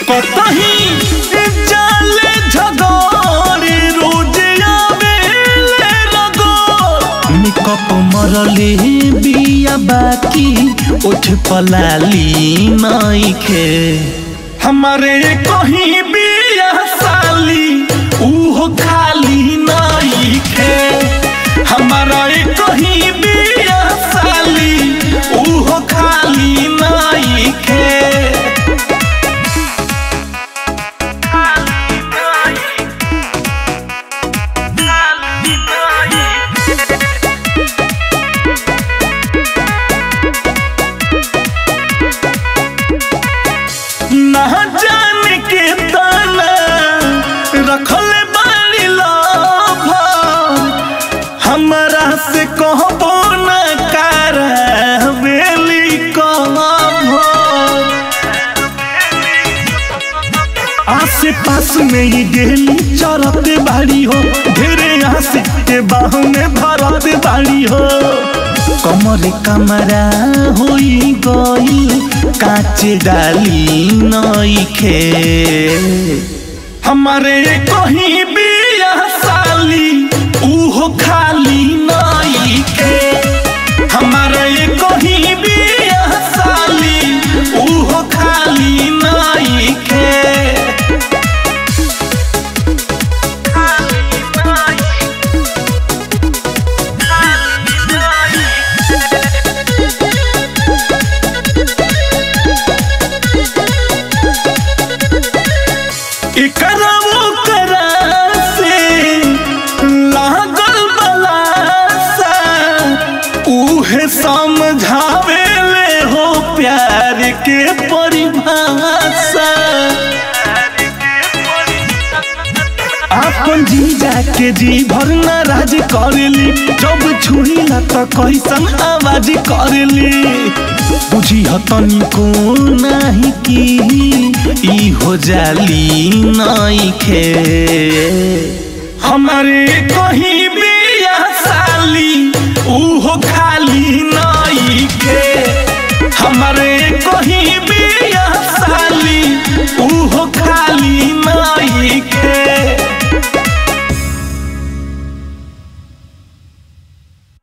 कतही जाले झगड़े रोज आवेले रगड़ मेकअप मरले बिया बाकी उठ पलाली नइखे हमारे कहीं बिया साली उहो खाली नइखे हमारा कहीं बिया साली उहो खाली नइखे ना जाने के ताना रखल बानी लोभ हमरा से कहबो न करवेली कहब आसे पास में ही गेली चरते बाड़ी हो ढेरे आसे के बाह में भरते बाड़ी हो कमर कमरा होई गई काचे डाली नइखे हमारे कहीं बिया साली उहो खाली नइखे हमारे कहीं बिया साली उहो खाली नइखे एकरा ओकरा से लागल बलासा उहे समझावेले हो प्यार के परिभाषा आपन जीजा के जी भर नाराज करेली जब छुईला त कैसन आवाज करेली बुझी हतनी को नाही की ई हो जाली नइखे हमारे कहीं बिया साली उहो खाली नइखे हमारे को